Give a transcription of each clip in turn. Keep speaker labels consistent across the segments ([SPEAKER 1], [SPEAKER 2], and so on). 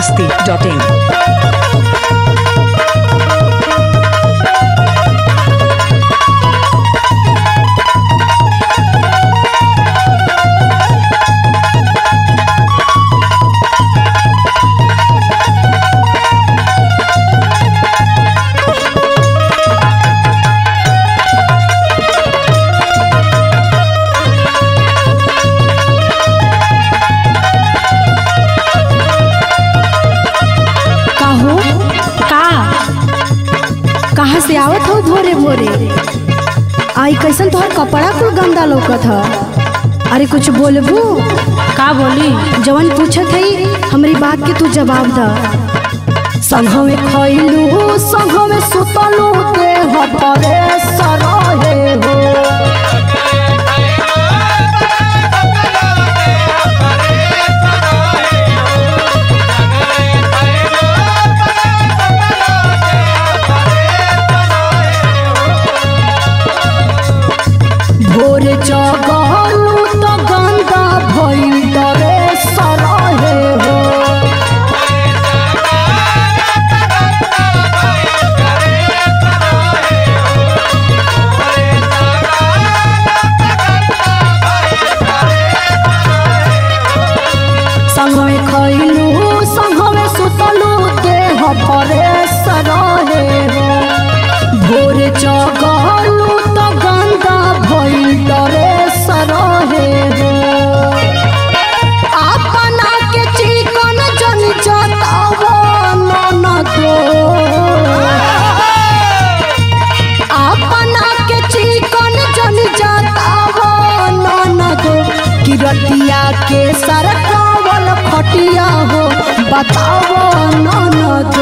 [SPEAKER 1] masti.in.
[SPEAKER 2] का हो का कहाँ से आवत हो भोरे भोरे आई कैसन तोहर कपड़ा कुल गंदा लौकत ह अरे कुछ बोलबू का बोली जवन पूछत हई हमरी बात के तू जवाब द संघवे खइलू संघवे सुतलू देह परे सरहे हो भोर जगलू तो गंदा भइल डरे सरहे हो संघवे खइलू संघवे सुतलू देह परे सरहे हो भोर जगलू तो गंदा भइल डरे सरहे हो अपना के चिकन जन जतावो ननदो अपना के चिकन जन जतावो ननदो किरतिया के सरकावल खटिया हो बतावो ननदो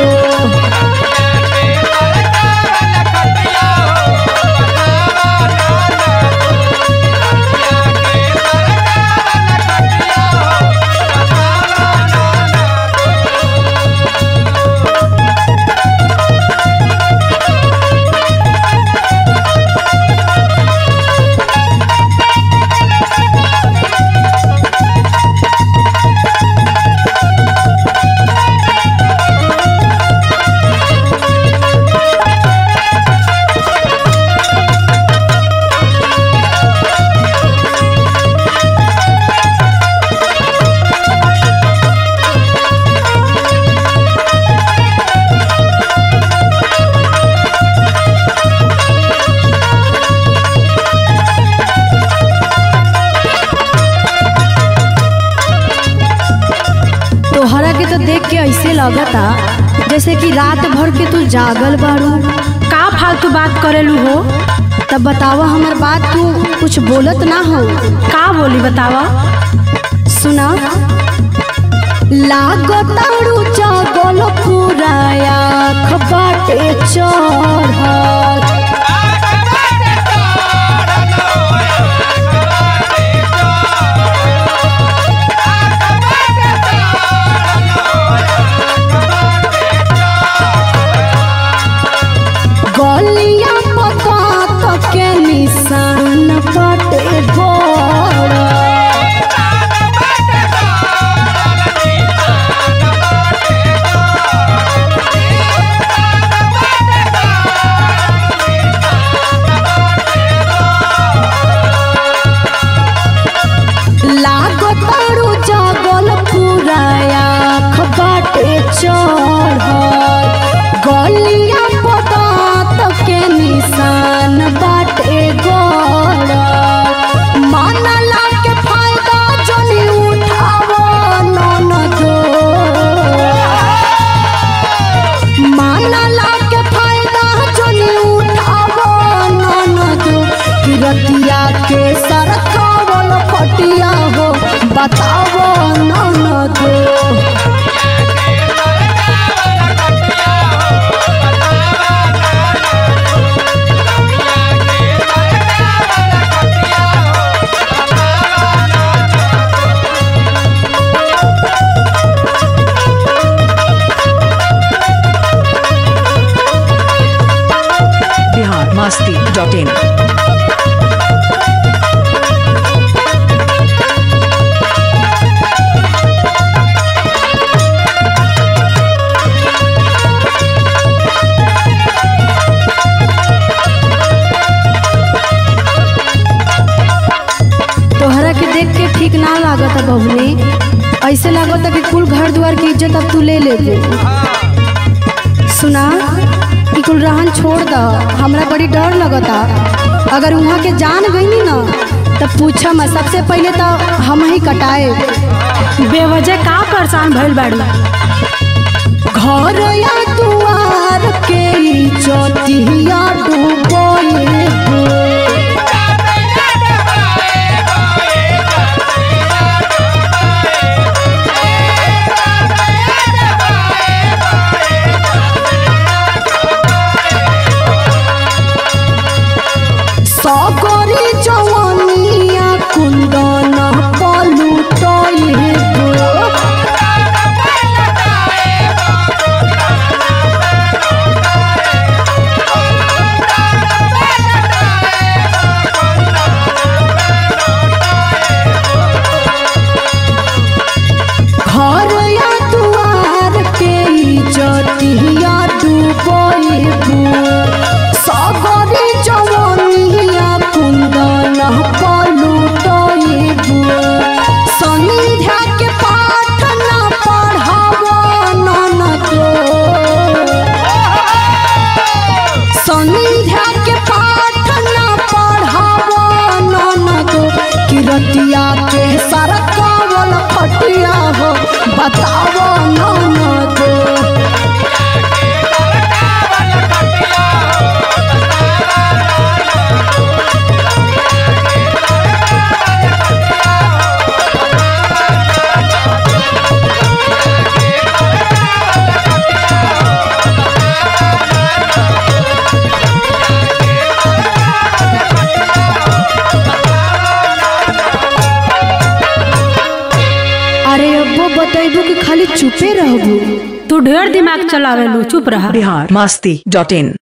[SPEAKER 2] तोहरा के तो देख के ऐसे लगता जैसे कि रात भर के तू जागल बारू का फालतू बात करेलू हो तब बतावा हमर बात तू कुछ बोलत ना हो का बोली बतावा सुना लागतारू जागल पूरा आँख बाटे चढ़ल गलिया पता तक के निशान बाटे गोड़ लागता बबुनी ऐसे लागता कि कुल घर द्वार की इज्जत अब तू ले ले सुना ई कुल रहन छोड़ द हमरा बड़ी डर लगता अगर वहाँ के जान गई ना तब पूछा मैं सबसे पहले तो हम ही कटाए
[SPEAKER 1] बेवजह का परेशान भइल बाड़ी
[SPEAKER 2] घर या दुआर के इज्जतिया डूबोए सगरी जवानिया कुंदन पलुटोए घर या दुआर के इज्जतिया डूबोए सगरी जवानिया कुंदन पलुटोए संध्या के पाठ न पढ़ावो ननको संध्या के पाठ न पढ़ावो ननको किरतिया के सरकावल खटिया हो बतावो ननको अरे अब्बो बतैबू कि खाली चुपे रहबू
[SPEAKER 1] तू ढेर दिमाग चलावेलू चुप रहा
[SPEAKER 3] बिहार मस्ती डॉट इन